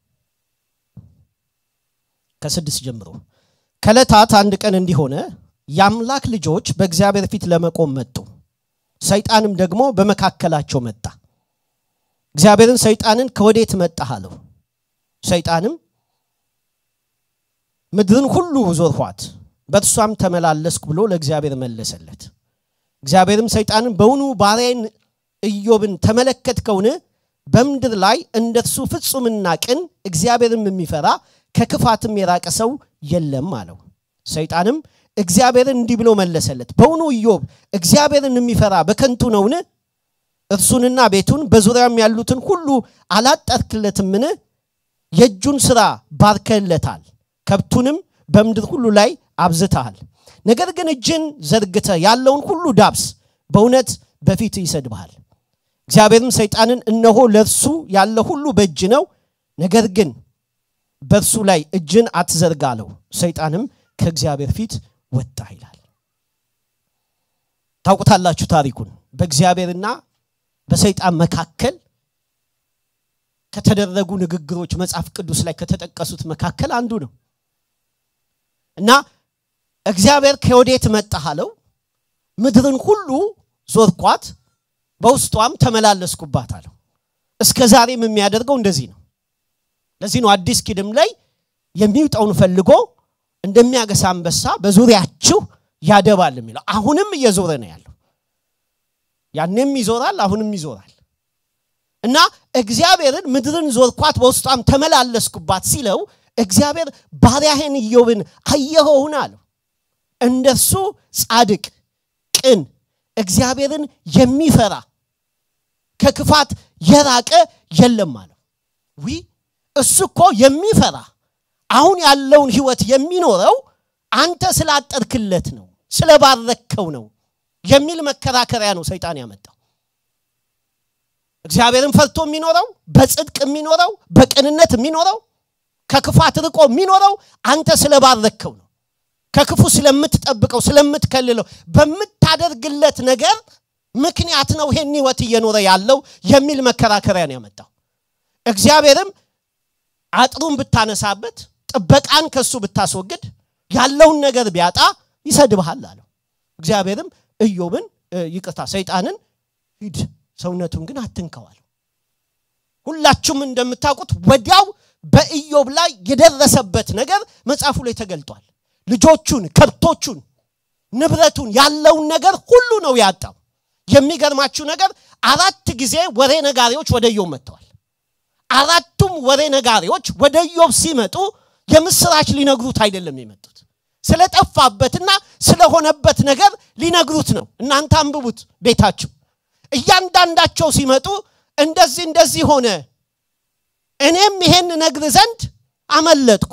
ከስድስት ጀምሮ ከዕለታት አንድ ቀን እንዲሆነ የአምላክ ልጆች በእግዚአብሔር ፊት ለመቆም መጡ ሰይጣንም ደግሞ በመካከላቸው መጣ እግዚአብሔርን ሰይጣንን ከወዴት መጣህ አለው ሰይጣንም ምድርን ሁሉ ዞርኋት በእርሷም ተመላለስኩ ብሎ ለእግዚአብሔር መለሰለት እግዚአብሔርም ሰይጣንን በውኑ ባሪያዬን ኢዮብን ተመለከትከውን በምድር ላይ እንደርሱ ፍጹምና ቅን እግዚአብሔርም የሚፈራ ከክፋትም የራቀ ሰው የለም አለው ሰይጣንም እግዚአብሔርን እንዲህ ብሎ መለሰለት በውኑ ኢዮብ እግዚአብሔርን የሚፈራ በከንቱ ነውን እርሱንና ቤቱን በዙሪያም ያሉትን ሁሉ አላጠርክለትምን የእጁን ሥራ ባርከለታል ከብቱንም በምድር ሁሉ ላይ አብዝተሃል ነገር ግን እጅን ዘርግተ ያለውን ሁሉ ዳብስ በእውነት በፊት ይሰድብሃል እግዚአብሔርም ሰይጣንን እነሆ ለእርሱ ያለ ሁሉ በእጅ ነው ነገር ግን በእርሱ ላይ እጅን አትዘርጋ አለው ሰይጣንም ከእግዚአብሔር ፊት ወጣ ይላል ታውቁታላችሁ ታሪኩን በእግዚአብሔርና በሰይጣን መካከል ከተደረጉ ንግግሮች መጽሐፍ ቅዱስ ላይ ከተጠቀሱት መካከል አንዱ ነው እና እግዚአብሔር ከወዴት መጣህ አለው ምድርን ሁሉ ዞርኳት በውስጧም ተመላለስኩባት አለው እስከ ዛሬም የሚያደርገው እንደዚህ ነው ለዚህ ነው አዲስ ኪድም ላይ የሚውጠውን ፈልጎ እንደሚያገሳ አንበሳ በዙሪያችሁ ያደባል የሚለው አሁንም እየዞረ ነው ያለው ያንም ይዞራል አሁንም ይዞራል እና እግዚአብሔርን ምድርን ዞርኳት በውስጧም ተመላለስኩባት ሲለው እግዚአብሔር ባሪያህን ኢዮብን አየኸውን አለው እንደርሱ ጻድቅ ቅን እግዚአብሔርን የሚፈራ ከክፋት የራቀ የለም አለው ዊ እሱ እኮ የሚፈራ አሁን ያለውን ህይወት የሚኖረው አንተ ስላጠርክለት ነው ስለባረከው ነው የሚል መከራከሪያ ነው ሰይጣን ያመጣው እግዚአብሔርን ፈርቶ የሚኖረው በጽድቅ የሚኖረው በቅንነት የሚኖረው ከክፋት ርቆ የሚኖረው አንተ ስለባረከው ነው ከክፉ ስለምትጠብቀው ስለምትከልለው በምታደርግለት ነገር ምክንያት ነው ይሄን ህይወት እየኖረ ያለው የሚል መከራከሪያ ነው ያመጣው እግዚአብሔርም አጥሩን ብታነሳበት ጥበቃን ከሱ ብታስወግድ ያለውን ነገር ቢያጣ ይሰድብሃል አለው እግዚአብሔርም ኢዮብን ይቅርታ ሰይጣንን ሂድ ሰውነቱን ግን አትንከዋል ሁላችሁም እንደምታውቁት ወዲያው በኢዮብ ላይ የደረሰበት ነገር መጽሐፉ ላይ ተገልጧል ልጆቹን ከብቶቹን ንብረቱን ያለውን ነገር ሁሉ ነው ያጣው የሚገርማችሁ ነገር አራት ጊዜ ወሬ ነጋሪዎች ወደ ኢዮብ መጥተዋል አራቱም ወሬ ነጋሪዎች ወደ ኢዮብ ሲመጡ የምስራች ሊነግሩት አይደለም የመጡት ስለጠፋበትና ስለሆነበት ነገር ሊነግሩት ነው እናንተ አንብቡት ቤታችሁ እያንዳንዳቸው ሲመጡ እንደዚህ እንደዚህ ሆነ እኔም ይሄን ነግር ዘንድ አመለጥኩ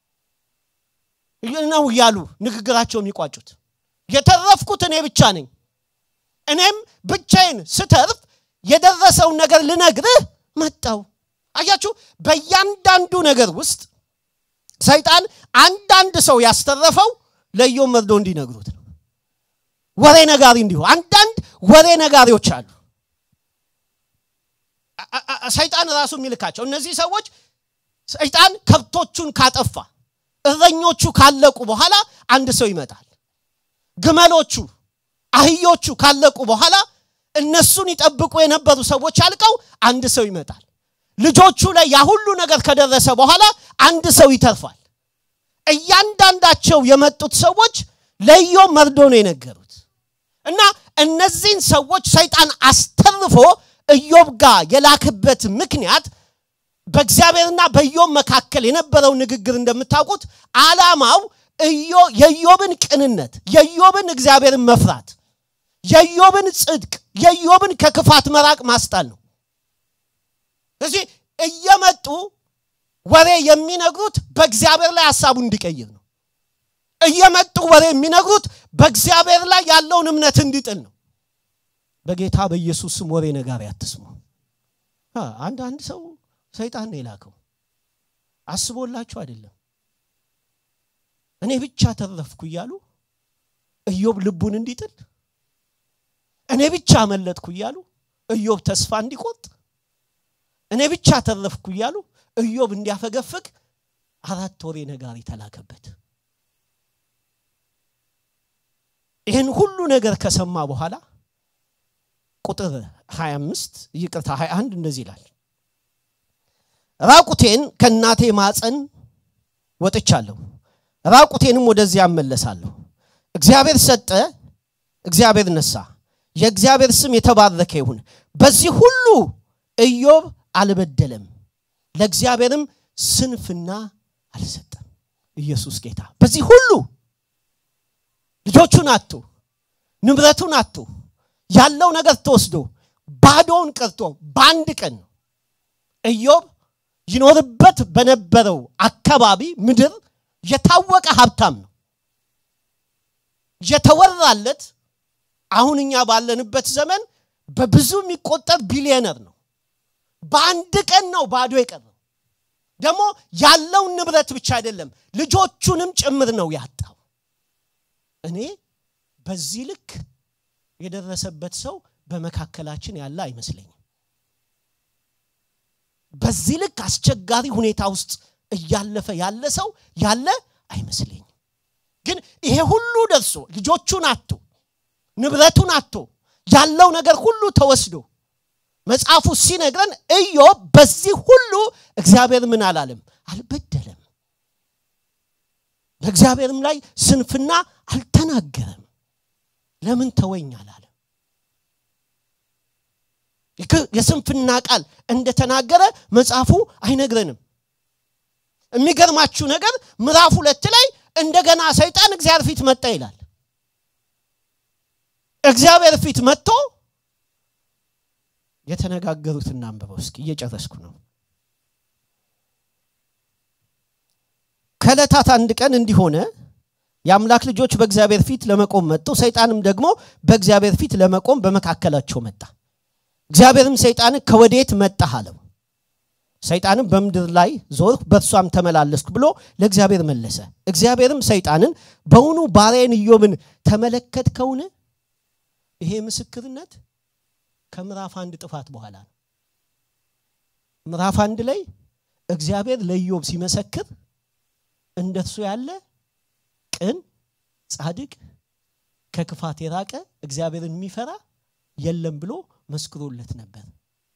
ነው እያሉ ንግግራቸው የሚቋጩት የተረፍኩት እኔ ብቻ ነኝ እኔም ብቻዬን ስተርፍ የደረሰውን ነገር ልነግርህ መጣው አያችሁ በእያንዳንዱ ነገር ውስጥ ሰይጣን አንዳንድ ሰው ያስተረፈው ለኢዮብ መርዶ እንዲነግሩት ነው ወሬ ነጋሪ እንዲሁ አንዳንድ ወሬ ነጋሪዎች አሉ ሰይጣን ራሱ የሚልካቸው እነዚህ ሰዎች ሰይጣን ከብቶቹን ካጠፋ እረኞቹ ካለቁ በኋላ አንድ ሰው ይመጣል ግመሎቹ አህዮቹ ካለቁ በኋላ እነሱን ይጠብቁ የነበሩ ሰዎች አልቀው አንድ ሰው ይመጣል ልጆቹ ላይ ያ ሁሉ ነገር ከደረሰ በኋላ አንድ ሰው ይተርፋል እያንዳንዳቸው የመጡት ሰዎች ለኢዮብ መርዶ ነው የነገሩት እና እነዚህን ሰዎች ሰይጣን አስተርፎ ኢዮብ ጋር የላክበት ምክንያት በእግዚአብሔርና በኢዮብ መካከል የነበረው ንግግር እንደምታውቁት አላማው የኢዮብን ቅንነት የኢዮብን እግዚአብሔርን መፍራት የኢዮብን ጽድቅ የኢዮብን ከክፋት መራቅ ማስጣል ነው ስለዚህ እየመጡ ወሬ የሚነግሩት በእግዚአብሔር ላይ ሀሳቡ እንዲቀይር ነው እየመጡ ወሬ የሚነግሩት በእግዚአብሔር ላይ ያለውን እምነት እንዲጥል ነው በጌታ በኢየሱስ ስም ወሬ ነጋሪ አትስሙ አንድ አንድ ሰው ሰይጣን ነው የላከው አስቦላችሁ አይደለም እኔ ብቻ ተረፍኩ እያሉ ኢዮብ ልቡን እንዲጥል እኔ ብቻ አመለጥኩ እያሉ ኢዮብ ተስፋ እንዲቆርጥ እኔ ብቻ ተረፍኩ እያሉ ኢዮብ እንዲያፈገፍግ አራት ወሬ ነጋሪ ተላከበት ይህን ሁሉ ነገር ከሰማ በኋላ ቁጥር 25 ይቅርታ 21 እንደዚህ ይላል ራቁቴን ከእናቴ ማፀን ወጥቻለሁ ራቁቴንም ወደዚያ እመለሳለሁ እግዚአብሔር ሰጠ እግዚአብሔር ነሳ የእግዚአብሔር ስም የተባረከ ይሁን በዚህ ሁሉ ኢዮብ አልበደለም ለእግዚአብሔርም ስንፍና አልሰጠም ኢየሱስ ጌታ በዚህ ሁሉ ልጆቹን አቶ ንብረቱን አቶ ያለው ነገር ተወስዶ ባዶውን ቀርቶ በአንድ ቀን ነው ኢዮብ ይኖርበት በነበረው አካባቢ ምድር የታወቀ ሀብታም ነው የተወራለት አሁን እኛ ባለንበት ዘመን በብዙ የሚቆጠር ቢሊዮነር ነው በአንድ ቀን ነው ባዶ የቀረው ደግሞ ያለውን ንብረት ብቻ አይደለም ልጆቹንም ጭምር ነው ያጣው እኔ በዚህ ልክ የደረሰበት ሰው በመካከላችን ያለ አይመስለኝም በዚህ ልክ አስቸጋሪ ሁኔታ ውስጥ እያለፈ ያለ ሰው ያለ አይመስለኝም ግን ይሄ ሁሉ ደርሶ ልጆቹን አቶ ንብረቱን አቶ ያለው ነገር ሁሉ ተወስዶ መጽሐፉ ሲነግረን ኢዮብ በዚህ ሁሉ እግዚአብሔር ምን አላለም አልበደለም በእግዚአብሔርም ላይ ስንፍና አልተናገረም ለምን ተወኝ አላለ የስንፍና ቃል እንደተናገረ መጽሐፉ አይነግረንም የሚገርማችሁ ነገር ምዕራፍ ሁለት ላይ እንደገና ሰይጣን እግዚአብሔር ፊት መጣ ይላል እግዚአብሔር ፊት መጥቶ የተነጋገሩትና አንብበው እስኪ እየጨረስኩ ነው ከዕለታት አንድ ቀን እንዲሆነ የአምላክ ልጆች በእግዚአብሔር ፊት ለመቆም መጡ ሰይጣንም ደግሞ በእግዚአብሔር ፊት ለመቆም በመካከላቸው መጣ እግዚአብሔርም ሰይጣን ከወዴት መጣህ አለው ሰይጣንም በምድር ላይ ዞር በእርሷም ተመላለስኩ ብሎ ለእግዚአብሔር መለሰ እግዚአብሔርም ሰይጣንን በውኑ ባሪያን ኢዮብን ተመለከትከውን ይሄ ምስክርነት ከምዕራፍ አንድ ጥፋት በኋላ ነው ምዕራፍ አንድ ላይ እግዚአብሔር ለኢዮብ ሲመሰክር እንደሱ ያለ ቅን ጻድቅ ከክፋት የራቀ እግዚአብሔርን የሚፈራ የለም ብሎ መስክሮለት ነበር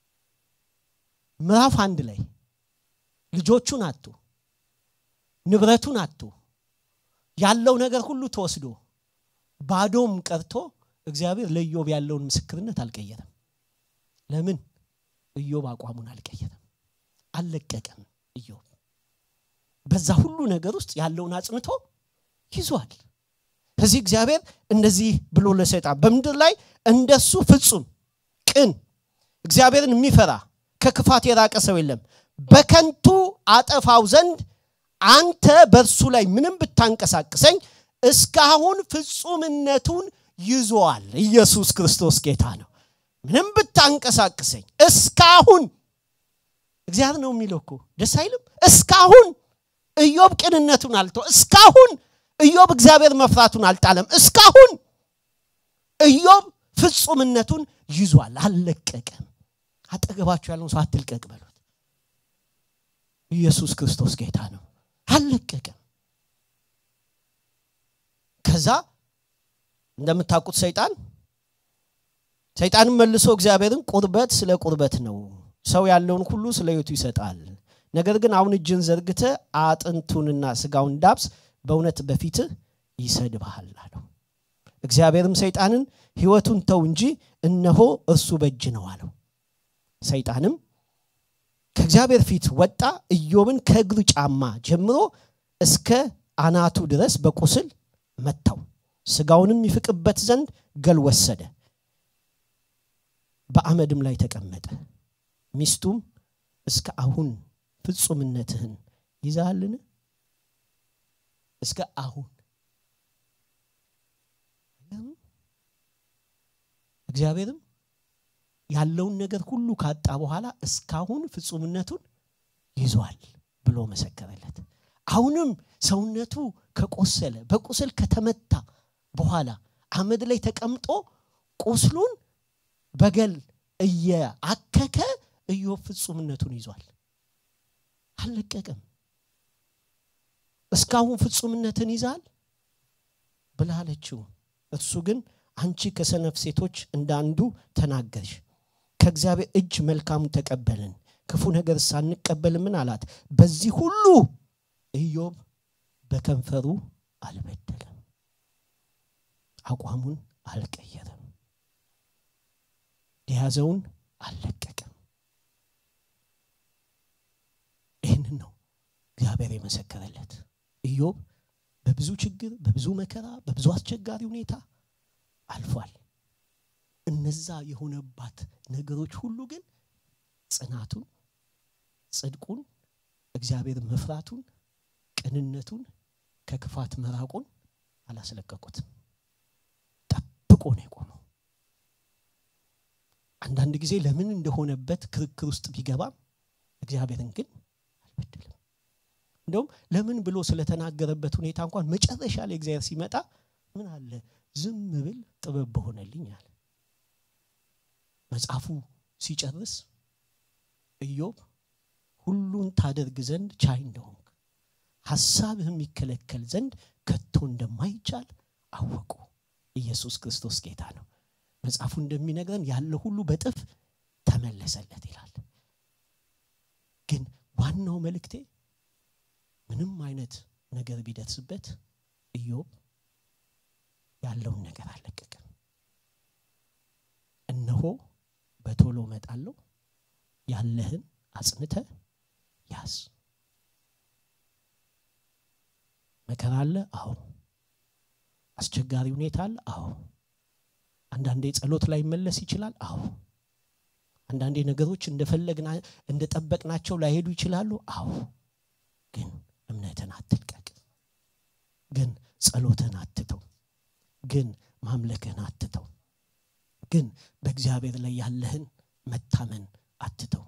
ምዕራፍ አንድ ላይ ልጆቹን አጡ ንብረቱን አጡ ያለው ነገር ሁሉ ተወስዶ ባዶም ቀርቶ እግዚአብሔር ለኢዮብ ያለውን ምስክርነት አልቀየረም ለምን ኢዮብ አቋሙን አልቀየረም አልለቀቀም ኢዮብ በዛ ሁሉ ነገር ውስጥ ያለውን አጽንቶ ይዟል ከዚህ እግዚአብሔር እንደዚህ ብሎ ለሰይጣን በምድር ላይ እንደሱ ፍጹም ቅን እግዚአብሔርን የሚፈራ ከክፋት የራቀ ሰው የለም በከንቱ አጠፋው ዘንድ አንተ በእርሱ ላይ ምንም ብታንቀሳቅሰኝ እስካሁን ፍጹምነቱን ይዟል ኢየሱስ ክርስቶስ ጌታ ነው ምንም ብታንቀሳቅሰኝ እስካሁን እግዚአብሔር ነው የሚለው እኮ ደስ አይልም እስካሁን ኢዮብ ቅንነቱን አልቶ እስካሁን ኢዮብ እግዚአብሔር መፍራቱን አልጣለም እስካሁን ኢዮብ ፍጹምነቱን ይዟል አልለቀቀም አጠገባችሁ ያለውን ሰው አትልቀቅ በሉት ኢየሱስ ክርስቶስ ጌታ ነው አልለቀቀም ከዛ እንደምታውቁት ሰይጣን ሰይጣንም መልሶ እግዚአብሔርን ቁርበት ስለ ቁርበት ነው ሰው ያለውን ሁሉ ስለ ህይወቱ ይሰጣል ነገር ግን አሁን እጅን ዘርግተ አጥንቱንና ስጋውን ዳብስ በእውነት በፊትህ ይሰድብሃል አለው እግዚአብሔርም ሰይጣንን ህይወቱን ተው እንጂ እነሆ እርሱ በእጅ ነው አለው ሰይጣንም ከእግዚአብሔር ፊት ወጣ ኢዮብን ከእግሩ ጫማ ጀምሮ እስከ አናቱ ድረስ በቁስል መታው ስጋውንም ይፍቅበት ዘንድ ገል ወሰደ በአመድም ላይ ተቀመጠ ሚስቱም እስከ አሁን ፍጹምነትህን ይዛልን እስከ አሁን እግዚአብሔርም ያለውን ነገር ሁሉ ካጣ በኋላ እስካሁን ፍጹምነቱን ይዟል ብሎ መሰከረለት አሁንም ሰውነቱ ከቆሰለ በቁስል ከተመታ በኋላ አመድ ላይ ተቀምጦ ቁስሉን በገል እየአከከ ኢዮብ ፍጹምነቱን ይዟል አልለቀቅም እስካሁን ፍጹምነትን ይዛል ብላለችው እሱ ግን አንቺ ከሰነፍ ሴቶች እንደ አንዱ ተናገርሽ ከእግዚአብሔር እጅ መልካሙን ተቀበልን ክፉ ነገር ሳንቀበልምን አላት በዚህ ሁሉ ኢዮብ በከንፈሩ አልበደለም አቋሙን አልቀየረም የያዘውን አልለቀቀም ይህንን ነው እግዚአብሔር የመሰከረለት ኢዮብ በብዙ ችግር በብዙ መከራ በብዙ አስቸጋሪ ሁኔታ አልፏል እነዛ የሆነባት ነገሮች ሁሉ ግን ጽናቱን ጽድቁን እግዚአብሔር መፍራቱን ቅንነቱን ከክፋት መራቁን አላስለቀቁትም ጠብቆ ነው የቆመው አንዳንድ ጊዜ ለምን እንደሆነበት ክርክር ውስጥ ቢገባም እግዚአብሔርን ግን አልበደልም እንደውም ለምን ብሎ ስለተናገረበት ሁኔታ እንኳን መጨረሻ ላይ እግዚአብሔር ሲመጣ ምን አለ ዝም ብል ጥበብ በሆነልኝ አለ መጽሐፉ ሲጨርስ ኢዮብ ሁሉን ታደርግ ዘንድ ቻይ እንደሆንክ ሐሳብህ የሚከለከል ዘንድ ከቶ እንደማይቻል አወቁ ኢየሱስ ክርስቶስ ጌታ ነው መጽሐፉ እንደሚነግረን ያለ ሁሉ በጥፍ ተመለሰለት ይላል ግን ዋናው መልእክቴ ምንም አይነት ነገር ቢደርስበት ኢዮብ ያለውን ነገር አልለቀቀም። እነሆ በቶሎ እመጣለሁ፣ ያለህን አጽንተ ያዝ። መከራ አለ? አዎ። አስቸጋሪ ሁኔታ አለ? አዎ። አንዳንዴ ጸሎት ላይ መለስ ይችላል? አዎ። አንዳንዴ ነገሮች እንደፈለግና እንደጠበቅናቸው ላይሄዱ ይችላሉ? አዎ። ግን እምነትን አትልቀቅ። ግን ጸሎትን አትተው። ግን ማምለክህን አትተው። ግን በእግዚአብሔር ላይ ያለህን መታመን አትተው።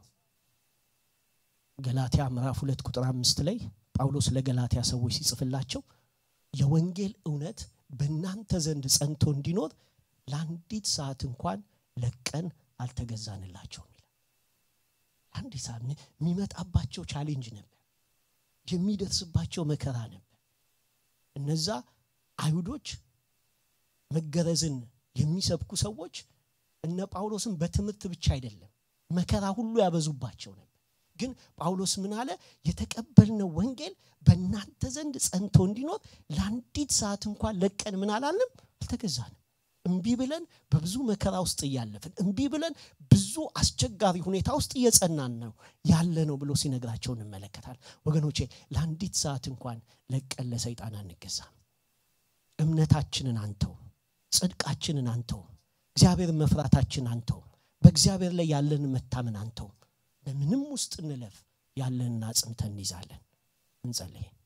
ገላትያ ምዕራፍ ሁለት ቁጥር አምስት ላይ ጳውሎስ ለገላትያ ሰዎች ሲጽፍላቸው የወንጌል እውነት በእናንተ ዘንድ ጸንቶ እንዲኖር ለአንዲት ሰዓት እንኳን ለቀን አልተገዛንላቸውም ይላል። ለአንዲት ሰዓት የሚመጣባቸው ቻሌንጅ ነበር፣ የሚደርስባቸው መከራ ነበር። እነዛ አይሁዶች መገረዝን የሚሰብኩ ሰዎች እነ ጳውሎስን በትምህርት ብቻ አይደለም መከራ ሁሉ ያበዙባቸው ነበር። ግን ጳውሎስ ምን አለ? የተቀበልነው ወንጌል በእናንተ ዘንድ ጸንቶ እንዲኖር ለአንዲት ሰዓት እንኳን ለቀን ምን አላልንም? አልተገዛንም። እምቢ ብለን በብዙ መከራ ውስጥ እያለፍን እምቢ ብለን ብዙ አስቸጋሪ ሁኔታ ውስጥ እየጸናን ነው ያለ ነው ብሎ ሲነግራቸው እንመለከታል። ወገኖቼ ለአንዲት ሰዓት እንኳን ለቀን ለሰይጣን አንገዛም። እምነታችንን አንተው፣ ጽድቃችንን አንተው፣ እግዚአብሔርን መፍራታችን አንተው፣ በእግዚአብሔር ላይ ያለን መታመን አንተው። በምንም ውስጥ እንለፍ ያለንን አጽንተን እንይዛለን። እንጸልይ።